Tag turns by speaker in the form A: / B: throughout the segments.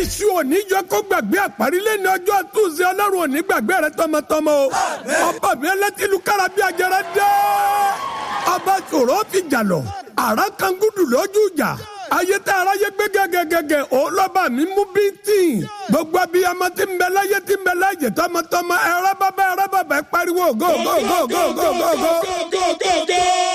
A: iṣu òní jọ kó gbàgbé àparílẹ̀ ní ọjọ́ túnṣe ọlọ́run òní gbàgbé rẹ tọmọtọmọ o ọba mi ẹlẹ́tìlú kára bí ajẹrẹ dé ọba ṣòro ti jà lọ àrà kan gúdù lójú ìjà ayé tá aráyé gbé gẹ́gẹ́gẹ́gẹ́ òun lọ́ba mi mú bí tíì gbogbo abiyamọ tí ń bẹ láyé tí ń bẹ láyé tọmọtọmọ ẹrẹ bàbá ẹrẹ bàbá ẹ pariwo go go go go go go go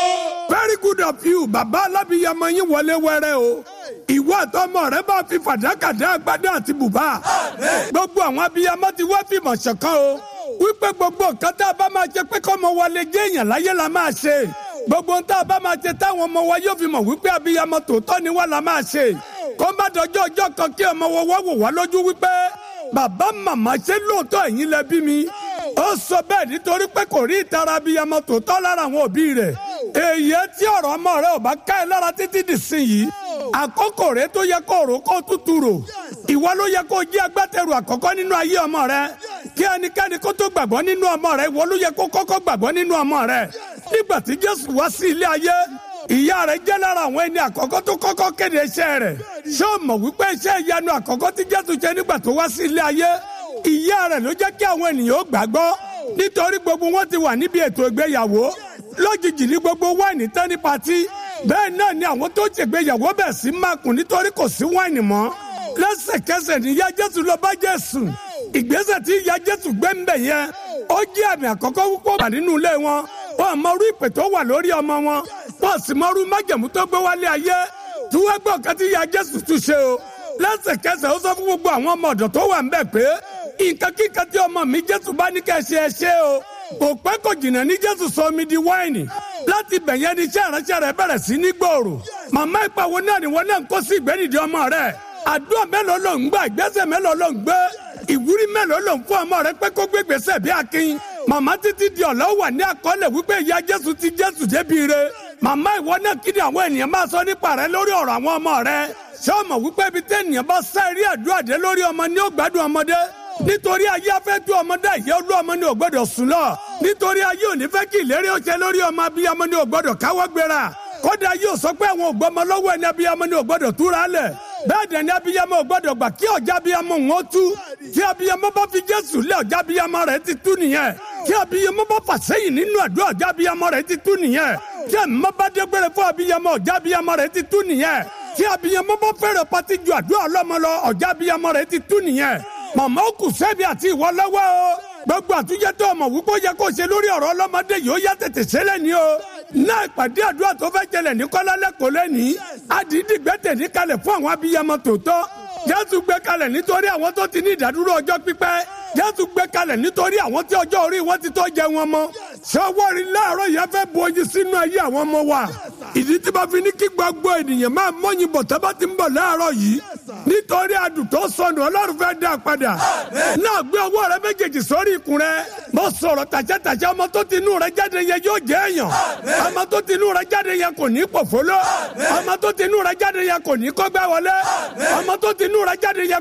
A: very good of you bàbá alábìyamọ yín wọlé wẹrẹ o ìwọ àtọmọ rẹ bá fi fàdákàdá agbádá àti bùbá gbogbo àwọn abiyamọ ti wá fìmọ̀ ṣọ̀kan o wípé gbogbo nǹkan tá a bá máa ṣe pé kọ́mọ wọlé jẹ́ èèyàn láyé la máa ṣe gbogbo ohun tá a bá máa ṣe táwọn ọmọ wa yóò fi mọ̀ wípé abiyamọ tòótọ́ ni wá la máa ṣe kó má dọjọ́ ọjọ́ kan kí ọmọ wa wá wò wá lójú wípé bàbá màmá ṣe lóòótọ́ ẹ̀yin lẹ bí mi ó sọ bẹ́ẹ̀ nítorí pé kò rí ìtara abiyamọ tòótọ́ lára àwọn òbí rẹ̀ èyí tí ọ̀rọ̀ ọmọ rẹ ò bá ká ẹ lára títí dì sí yìí àkókò rẹ tó yẹ kó rò kó tútù rò ìwọ ló yẹ kó jí agbátẹrù àkọ́kọ́ nínú ayé ọmọ rẹ kí ẹnikẹ́ni kó tó gbàgbọ́ nínú ọmọ rẹ ìwọ ló yẹ kó kọ́kọ́ gbàgbọ́ nínú ọmọ rẹ nígbà tí jésù wá sí ilé ayé ìyá rẹ̀ jẹ́ lára àwọn ẹni àkọ́kọ́ tó kọ́kọ́ kéde iṣẹ́ rẹ̀ ṣé o mọ̀ wípé iṣẹ́ ìyanu àkọ́kọ́ tí jésù ṣe nígbà tó wá sí ilé ayé ìyá rẹ̀ ló jẹ́ kí àwọn ènìyàn ó gbàgbọ́ nítorí gbogbo wọn ti wà níbi ètò ìgbéyàwó lójijì ní gbogbo wáìnì tán ní patí bẹ́ẹ̀ náà ni àwọn tó ṣègbéyàwó bẹ̀ sí mákùn nítorí kò sí wáìnì mọ́ lẹ́sẹ̀kẹsẹ̀ níyà jésù lọ bá jésù ìgbésẹ̀ tí ìyá jésù gbé ń bẹ̀ yẹn ó jẹ́ àmì àkọ́kọ́ púpọ̀ wà nínú ilé wọn wọn mọ orú ìpè tó wà lórí ọmọ wọn wọn sì mọ orú májẹ̀mú tó gbé wálé ayé tí wọ́n gbọ́ kan tí ìyá jésù tún ṣe o lẹ́sẹ̀kẹsẹ̀ ó sọ fún gbogbo àwọn ọmọ ọ̀dọ̀ tó wà ń bẹ̀ pé nǹkan kíkan tí ọmọ mi jésù bá ní kẹ́ ṣe ẹ ṣe o kò pẹ́ kò jìnnà ní jésù sọ omi di wáìnì láti bẹ̀yẹn ní iṣẹ́ ìránṣẹ́ rẹ̀ bẹ̀rẹ̀ sí ní gbòòrò màmá ìpàwọ́ náà ni wọ́n náà ń kó sí ìgbẹ́nìdì ọmọ rẹ̀ àdúrà mélòó ló ń gbà ìgbésẹ̀ mélòó ló ń gbé ìwúrí mélòó ló ń fún ọmọ rẹ̀ pé kó gbé gbèsè bí akin màmá títí di ọ̀lọ́ wà ní àkọọ́lẹ̀ wípé ìyá jésù ti jésù débi re màmá ìwọ náà kí ni àwọn ènìyàn máa sọ nípa rẹ lórí ọ̀rọ̀ àwọn ọmọ rẹ ṣé o mọ̀ wípé ibi tẹ́nìyàn bá sá eré àdúrà dé lórí ọmọ ní ó gbádùn ọmọdé nítorí ayé afẹ́ tú ọmọdé ìyá olú ọmọ ní ò gbọ́dọ̀ sùn lọ nítorí ayé òní fẹ́ kí ìlérí ó ṣe lórí ọmọ abiyamọ ní ò gbọ́dọ̀ káwọ́ gbéra kódà yóò sọ pé àwọn ògbọ́mọ lọ́wọ́ ẹni abiyamọ ní ò gbọ́dọ̀ túra lẹ̀ bẹ́ẹ̀ dẹ̀ ni abiyamọ ò gbọ́dọ̀ gbà kí ọjà abiyamọ wọn tú tí abiyamọ bá fi jésù lé ọjà abiyamọ rẹ̀ ti tú nìyẹn tí abiyamọ bá fà sẹ́yìn nínú àdúrà ọjà abiyamọ rẹ̀ ti tú nìyẹn tí ẹ̀mọ́ bá dégbére fún abiyamọ ọjà abiyamọ rẹ̀ ti tú nìyẹn tí abiyamọ bá fẹ́rẹ̀ pati ju àdúrà ọlọ́mọ lọ ọjà abiyamọ rẹ̀ ti tú nìyẹn màmá ó kù sẹ́bi àti ìwọ lọ́wọ́ o gbogbo àtúnjẹ tó ọmọ wípé ó yẹ kó ṣe lórí ọ̀rọ̀ ọlọ́mọdé yìí ó yá tètè ṣẹlẹ̀ ní o náà ìpàdé àdúrà tó fẹ́ jẹlẹ̀ ní kọ́lá lẹ́kọ̀ọ́ lẹ́nìí àdìdì gbẹ́tẹ̀ ní kalẹ̀ fún àwọn abiyamọ tòótọ́ jésù gbé kalẹ̀ nítorí àwọn tó ti ní ìdádúró ọjọ́ pípẹ́ jésù gbé kalẹ̀ nítorí àwọn tí ọjọ́ orí wọn ti tó jẹ wọn mọ́ sọwọ́rì láàárọ̀ yẹn fẹ́ bu oyin sínú ayé àwọn ọmọ wa ìdí tí bá fi ní kí gbogbo ènìyàn máa mọ́yìn bọ̀ tábà ti ń bọ̀ láàárọ̀ yìí nítorí adùn tó sọnù ọlọ́run fẹ́ dá a padà náà gbé ọwọ́ rẹ méjèèjì sórí ikùn rẹ mo sọ̀rọ̀ tàṣẹ́tàṣẹ́ ọmọ tó ti inú rẹ jáde yẹn yóò jẹ́ èèyàn ọmọ tó ti inú rẹ jáde yẹn kò ní pòfóló ọmọ tó ti inú rẹ jáde yẹn kò ní kọ́gbẹ́ wọlé ọmọ tó ti inú rẹ jáde yẹn